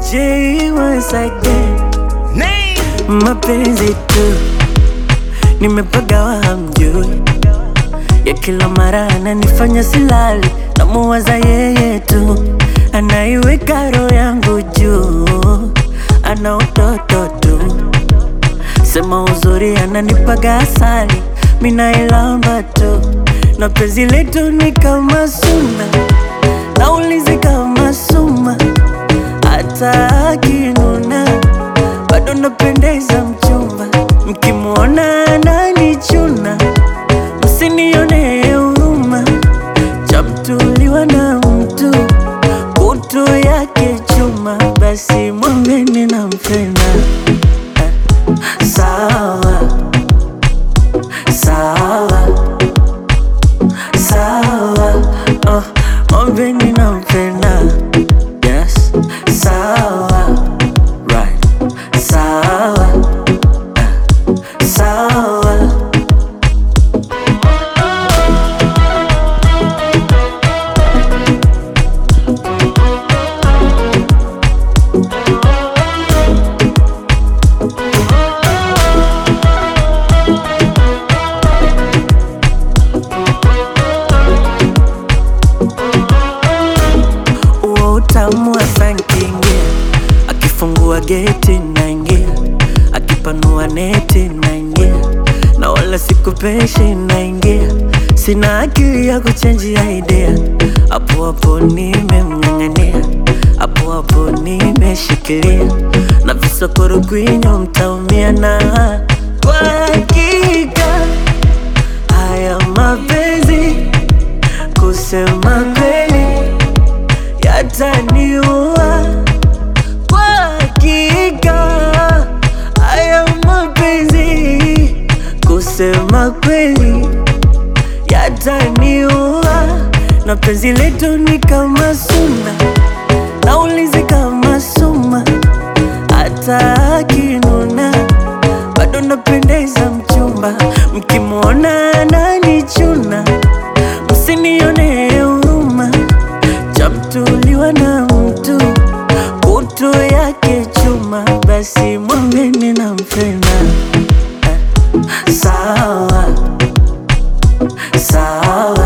J once again, mapenzi tu nimepagawa, hamjui ya kila mara ananifanya silali, namuwaza yeye tu, anaiweka roho yangu juu, ana utoto tu, sema uzuri ananipaga asali, minailamba tu, na penzi letu ni kama suna, naulizi kama suma, hata akinuna bado napendeza mchumba, mkimwona ananichuna msinione huruma, chamtuliwa na mtu kutu yake chuma, basi mwambeni nampenda. Eh, Sawa sawa sawa, oh, mwambeni nampenda. Yes, sawa right, sawa eh, sawa uo utamu wa sankingia, akifungua geti naingia, akipanua neti naingia, na wala sikupeshi naingia, sina akili ya kuchenjia idea, hapo hapo nimemng'ang'ania, hapo hapo nimeshikilia, na visokoro kwinyo mtaumia, na kwa hakika haya mapenzi kusema kweli yataniua kwa hakika. Haya mapenzi kusema kweli yataniua, na penzi letu ni kama suna, naulizi kama suma, hata akinuna bado napendeza mchumba, mkimwona ananichuna msinione huruma, chamtuliwa na mtu kutu yake chuma, basi mwambeni nampenda. Eh, Sawa sawa